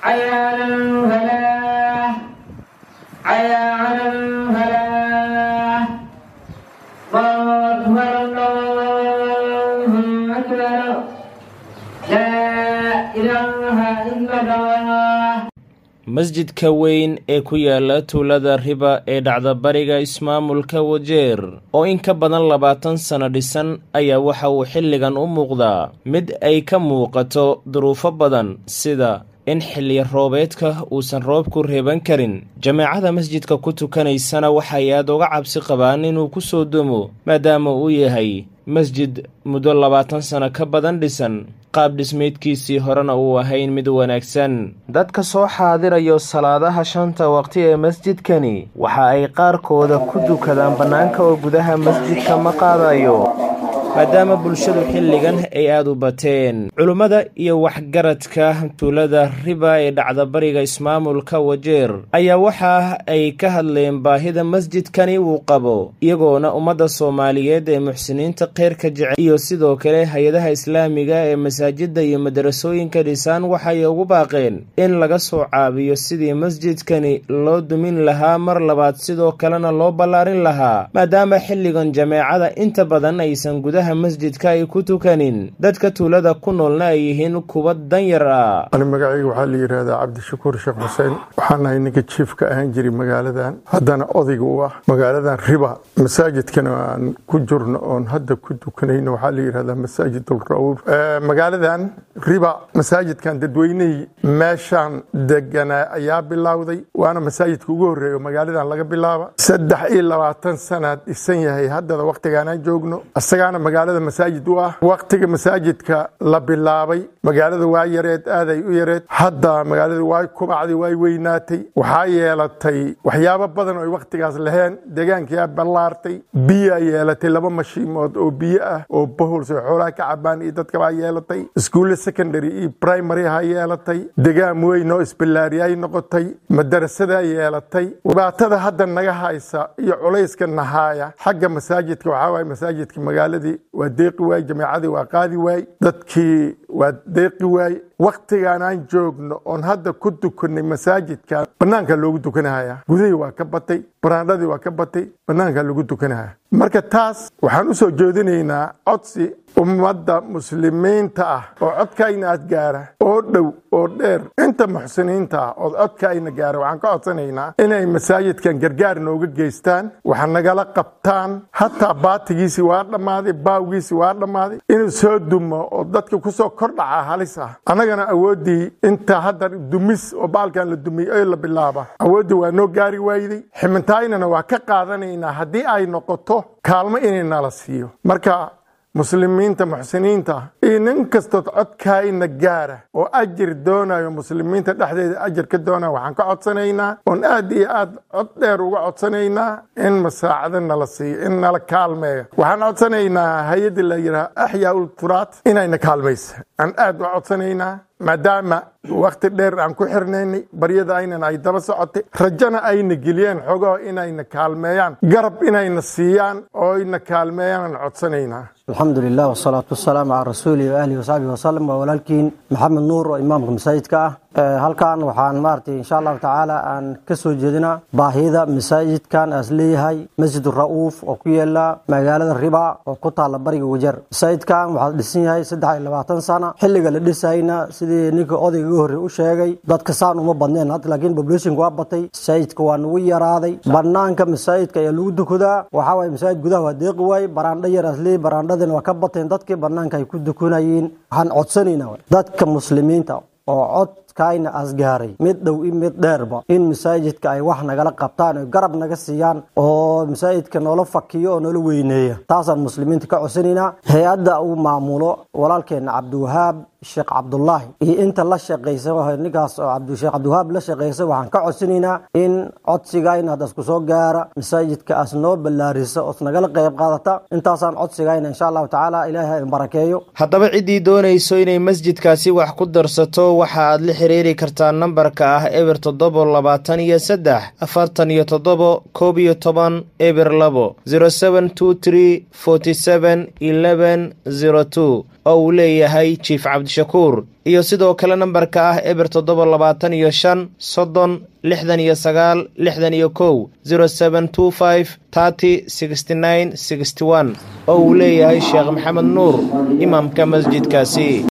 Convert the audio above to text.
حي على الفلاح حي على الفلاح الله أكبر الله أكبر لا إله إلا الله masjidka weyn ee ku yaala tuulada riba ee dhacda bariga ismaamulka wajeer oo in ka badan labaatan sano dhisan ayaa waxa uu xilligan u muuqdaa mid ay ka muuqato duruufo badan sida in xilli roobeedka uusan roobku reeban karin jameecada masjidka ku tukanaysana waxay aad uga cabsi qabaan inuu ku soo dumo maadaama uu yahay masjid muddo labaatan sano ka badan dhisan qaab dhismeedkiisii horena uu ahayn mid wanaagsan dadka soo xaadirayo salaadaha shanta waqti ee masjidkani waxa ay qaarkooda ku dukadaan bannaanka oo gudaha masjidka ma qaadayo maadaama bulshadu xilligan ay aada u bateen culummada iyo waxgaradka tuulada riba ee dhacda bariga ismaamulka wajeer ayaa waxa ay ka hadleen baahida masjidkani uu qabo iyagoona ummadda soomaaliyeed ee muxsiniinta kheyrka jecel iyo sidoo kale hay-adaha islaamiga ee masaajidda iyo madarasooyinka dhisaan waxay ugu baaqeen in laga soo caabiyo sidii masjidkani loo dumin lahaa mar labaad sidoo kalena loo ballaarin lahaa maadaama xilligan jameecada inta badan aysan gudaha masjidka ay ku tukanin dadka tuulada ku noolna ay yihiin kuwa danyar ah ani magacayga waxaa la yidhaahdaa cabdishakuur sheekh xuseen waxaan ahay ninka jiifka ahaan jiray magaaladan haddana odayga u ah magaaladan riba masaajidkana aan ku jirno oon hadda ku tukanayno waxaa la yidhahdaa masaajid ulrawur magaaladan riba masaajidkan dadweynihii meeshaan deganaa ayaa bilowday waana masaajidka ugu horreeya magaaladan laga bilaaba saddex iyo labaatan sanaad dhisan yahay haddada wakhtigaanaan joogno isagaana magaalada masaajid u ah wakhtiga masaajidka la bilaabay magaalada waa yareed aaday u yareed hadda magaalada waa kubacday way weynaatay waxaa yeelatay waxyaabo badan oy wakhtigaas laheen deegaankiyaa ballaartay biyaa yeelatay laba mashiimood oo biyo ah oo bahols oo xoolaha ka cabaan iyo dadkabaa yeelatay iskuulle secondary iyo primary ha yeelatay degaan weyn oo isballaariyay noqotay madarasadaa yeelatay dhibaatada hadda naga haysa iyo culayska nahaaya xagga masaajidka waxaa waaye masaajidka magaaladii waa deeqi waay jameecadii waa qaadi waay dadkii waa deeqi waay wakhtigaan aan joogno oon hadda ku tukanay masaajidka bannaanka loogu tukanahaya gudihii waa ka batay baraandhadii waa ka batay bannaanka loogu tukanahaya marka taas waxaan u soo jeedinaynaa codsi ummadda muslimiinta ah oo codkayna aad gaara oo dhow oo dheer inta muxsiniinta ah oo codkayna gaara waxaan ka codsanaynaa inay masaajidkan gargaar nooga geystaan wax nagala qabtaan hataa baatigiisii waa dhammaaday baawgiisii waa dhammaaday inuu soo dumo oo dadka kusoo kordhaca halis ah annagana awooddii inta hadda dumis oo baalkan la dumiyey ee la bilaaba awooddii waa noo gaari waayday ximintaynana waa ka qaadanaynaa haddii ay noqoto kaalmo inay nala siiyo marka muslimiinta muxsiniinta iyo nin kastood codkaayna gaara oo ajir doonayo muslimiinta dhexdeeda ajir ka doonaya waxaan ka codsanaynaa oon aad iyo aad cod dheer uga codsanaynaa in masaacado nala siiyo in nala kaalmeeyo waxaan codsanaynaa hay-adda la yidhaha axyaa ul turaat inayna kaalmaysa aan aad u codsanaynaa maadaama wakhti dheer aan ku xirnaynay baryada aynan ay daba socotay rajana ayna geliyeen xogaho inayna kaalmeeyaan garab inayna siiyaan oo ayna kaalmeeyaan aan codsanaynaa alxamdu lilah wasalaatu wasalaamu calaa rasuulihi waalihi wasaxbihi wasalam waa walaalkiin maxamed nuur oo imaamka masaajidka ah halkan waxaan maaragtay insha allahu tacaala aan ka soo jeedinaa baahida masaajidkan aas leeyahay masjid ra'uuf oo ku yaala magaalada riba oo ku taalla bariga wajeer masaajidkan waxaa dhisan yahay saddex iyo labaatan sana xilliga la dhisayna sidii ninka odayga ugu horrey u sheegay dadka saan uma badneen hadda laakiin populationka waa batay masaajidka waa nagu yaraaday banaanka masaajidka ayaa lagu dukadaa waxaa waye masaajid gudaha waa deeqi waay baraandho yar aas leeyahy baraandhadina waa ka bateen dadkii banaanka ay ku dukanayeen waxaan codsanaynaa dadka muslimiinta oo codkayna asgaaray mid dhow i mid dheerba in masaajidka ay wax nagala qabtaan oy garab naga siiyaan oo masaajidka noola fakiyo oo noola weyneeya taasaan muslimiinta ka codsanaynaa hay-adda uu maamulo walaalkeena cabdiwahaab sheekh cabdulaahi iyo inta la shaqaysa ninkaas oo sheekh cabdiwahaab la shaqaysa waxaan ka codsanaynaa in codsigayna hadda isku soo gaara masaajidka as noo ballaarisa oos nagala qayb qaadata intaasaan codsigayna insha allahu tacaala ilaahay barakeeyo haddaba ciddii doonayso inay masjidkaasi wax ku darsato waxa aad la xiriiri kartaa nambarka ah eber toddobo labaatan iyo saddex afartan iyo toddobo koob iyo toban eber labo zero seven two tree forty seven eleven zero two oo uu leeyahay jief cabdi cabdishakuur iyo sidoo kale nambarka ah eber toddoba labaatan iyo shan soddon lixdan iyo sagaal lixdan iyo kow zero seben two five thirty sixty nine sixty one oo uu leeyahay sheekh maxamed nuur imaamka masjidkaasi